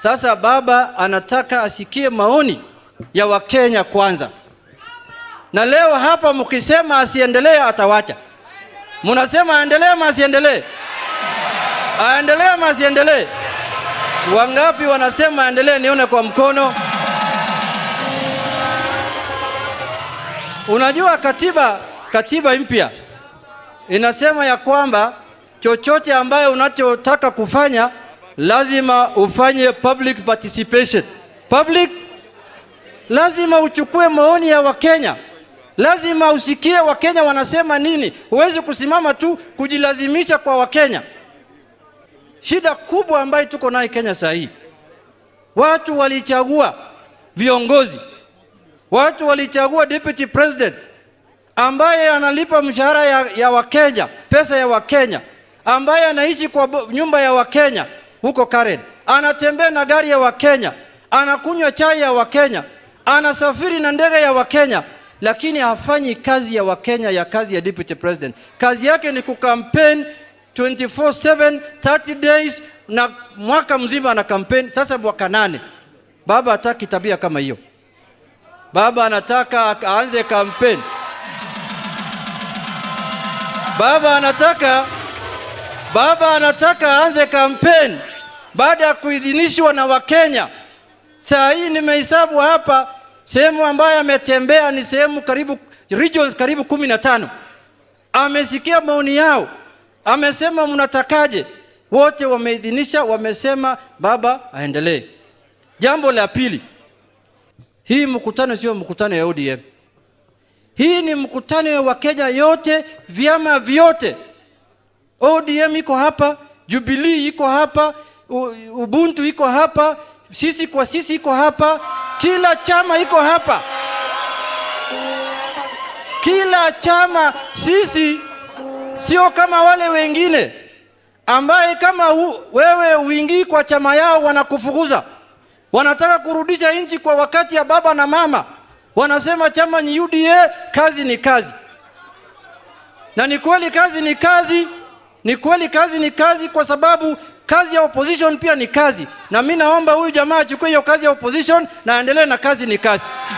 Sasa baba anataka asikie maoni ya Wakenya kwanza, na leo hapa mkisema asiendelee, atawacha. Mnasema aendelee ama asiendelee? Aendelee ama asiendelee? Wangapi wanasema aendelee? Nione kwa mkono. Unajua katiba, katiba mpya inasema ya kwamba chochote ambayo unachotaka kufanya lazima ufanye public participation. Public, lazima uchukue maoni ya Wakenya, lazima usikie Wakenya wanasema nini. Huwezi kusimama tu kujilazimisha kwa Wakenya. Shida kubwa ambayo tuko nayo Kenya saa hii, watu walichagua viongozi, watu walichagua deputy president ambaye analipa mshahara ya, ya Wakenya, pesa ya Wakenya, ambaye anaishi kwa bo- nyumba ya Wakenya huko Karen, anatembea na gari ya Wakenya, anakunywa chai ya Wakenya, anasafiri na ndege ya Wakenya, lakini hafanyi kazi ya Wakenya ya kazi ya deputy president. Kazi yake ni kukampeni 24/7 30 days na mwaka mzima ana kampeni. Sasa mwaka nane, baba hataki tabia kama hiyo. Baba anataka aanze kampeni. Baba anataka baba anataka aanze kampeni baada ya kuidhinishwa na Wakenya. Saa hii nimehesabu hapa sehemu ambayo ametembea ni sehemu karibu regions karibu kumi na tano. Amesikia maoni yao, amesema mnatakaje? Wote wameidhinisha, wamesema baba aendelee. Jambo la pili, hii mkutano sio mkutano ya ODM. Hii ni mkutano ya Wakenya yote, vyama vyote. ODM iko hapa, Jubilee iko hapa, U- Ubuntu iko hapa, sisi kwa sisi iko hapa, kila chama iko hapa, kila chama. Sisi sio kama wale wengine ambaye kama u, wewe uingii kwa chama yao wanakufukuza, wanataka kurudisha nchi kwa wakati ya baba na mama. Wanasema chama ni UDA, kazi ni kazi. Na ni kweli kazi ni kazi, ni kweli kazi ni kazi, kwa sababu kazi ya opposition pia ni kazi. Na mi naomba huyu jamaa achukue hiyo kazi ya opposition na aendelee na kazi ni kazi.